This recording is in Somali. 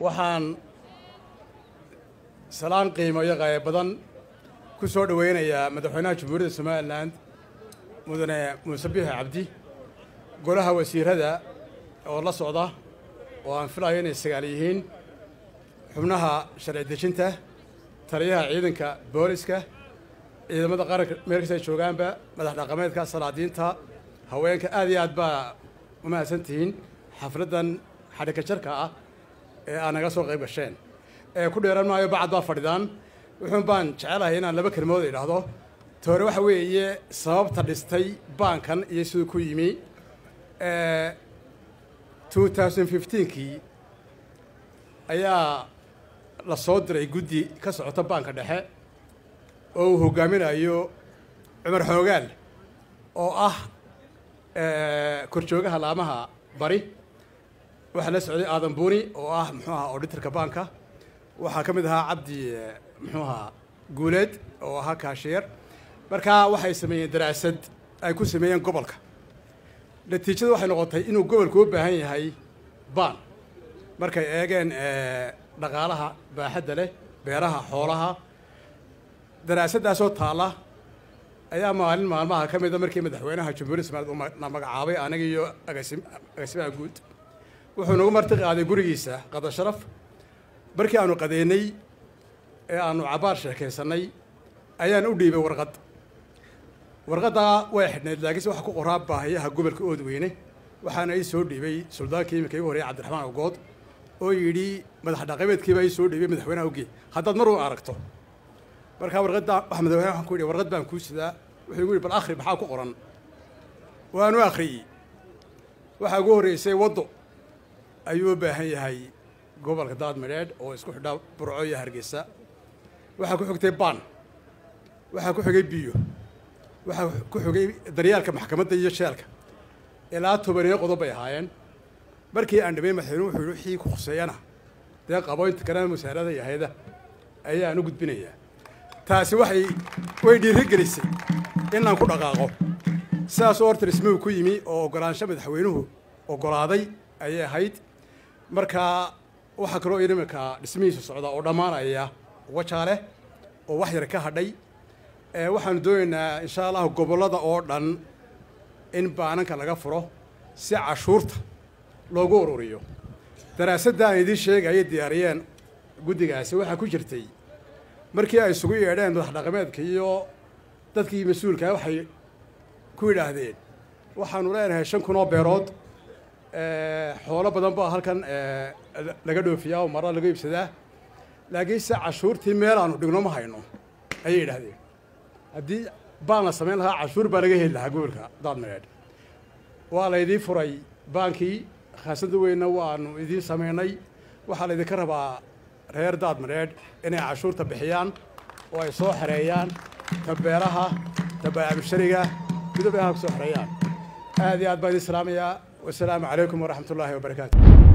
waxaan salaan qiimo iyo qaayo badan ku soo dhoweynayaa madaxweynaha jamhuuriyadda somalilan mudane muuse biixi cabdi golaha wasiirada oo la socda oo aan filayo inay sagaal yihiin xubnaha sharci dejinta taliyaha ciidanka booliska ciidamada qaranka meel kasta ay joogaanba madax dhaqameedka salaadiinta haweenka aad iyo aad baa umahadsan tihiin xafladdan xadhika jarka ah ee aad naga soo qayb gasheen ee ku dheeran maayo bacad baa fadhidaan wuxuun baan jecelahay inaan laba kelmood idhaahdo toore waxa weeye sababta dhistay baankan iyo siduu ku yimi two thousand fifteenkii ayaa la soo diray guddi ka socota baanka dhexe oo uu hogaaminayo cumar xoogaal oo ah korjoogaha laamaha bari waxaa la socday aadan buuni oo ah muxuu ahaa auditorka baanka waxaa ka mid ahaa cabdi muxuu ahaa guuleed oo ahaa kaashiyeer markaa waxay sameeyeen daraasad ay ku sameeyeen gobolka natiijada waxay noqotay inuu gobolku u baahan yahay baan markay eegeen dhaqaalaha baaxadda leh beeraha xoolaha daraasaddaasoo taalla ayaa maalin maalmaha ka mida markii madaxweynaha jamhuuriyadda somaliland na magacaabay aniga iyo agasim agaasimaha guud wuxuu nagu marti qaaday gurigiisa qada sharaf markii aanu qadeennay ee aanu cabaar sheekaysannay ayaan u dhiibay warqad warqaddaa way xidhnayd laakiinse waxa ku qoraa baahiyaha gobolka oodweyne waxaana ii soo dhiibay suldaankii iminka igu horreeyay cabdiraxmaan ogood oo yidhi madax dhaqameedkiibaa ii soo dhiibay madaxweynaha ogey haddaad mar u aragto markaa warqadda waxa madaxweynaha waxaan ku yidhi warqad baan kuu sidaa wuxuu igu yidhi bal akhri maxaa ku qoran waanu akhriyey waxaa ugu horreysay waddo ayuu u baahan yahay gobolka daadmadheedh oo isku xidhaa burco iyo hargeysa waxaa ku xigtay baan waxaa ku xigay biyo waxaa ku xigay daryaalka maxkamadda iyo sheelka ilaa tobaniyo qodob bay ahaayeen markii aan dhameyn madaxweyne wuxuu yihi wixii ku khuseeyana dee qaboynta kalena wasaarada iyo hay-ada ayaan u gudbinayaa taasi waxay way dhiiri gelisay inaan ku dhaqaaqo sidaasoo horta dhismuhu ku yimi oo oggolaansho madaxweynuhu oggolaaday ayay ahayd markaa waxaa kaloo iminka dhismihiisu socda oo dhammaanaya wajaaleh oo wax yar ka hadhay waxaanu doonaynaa insha allahu gobollada oo dhan in baananka laga furo si cashuurta loogu ururiyo daraasadda aan idiin sheegaya diyaariyeen guddigaasi waxaa ku jirtay markii ay isugu yeedheen madax dhaqameedka iyo dadkii mas-uulkaa waxay ku yidhaahdeen waxaanu leenahay shan kun oo beerood xoolo badan baa halkan laga dhoofiyaa oo mara laga iibsadaa laakiinse cashuurtii meel aanu dhigno ma hayno ayay yidhaahdeen haddii baan la samayn lahaa cashuur baa laga heli lahaa gobolka daadmareedh waa laydii furay baankii khaasadda weynna waanu idiin samaynay waxaa laydinka rabaa reer daadmareedh inay cashuurta bixiyaan oo ay soo xereeyaan ta beeraha ta baacabishariga midoob ay ha ku soo xereeyaan aad iyo aad baan idiin salaamayaa wasalaamu calaykum waraxmat ullaahi wabarakaatu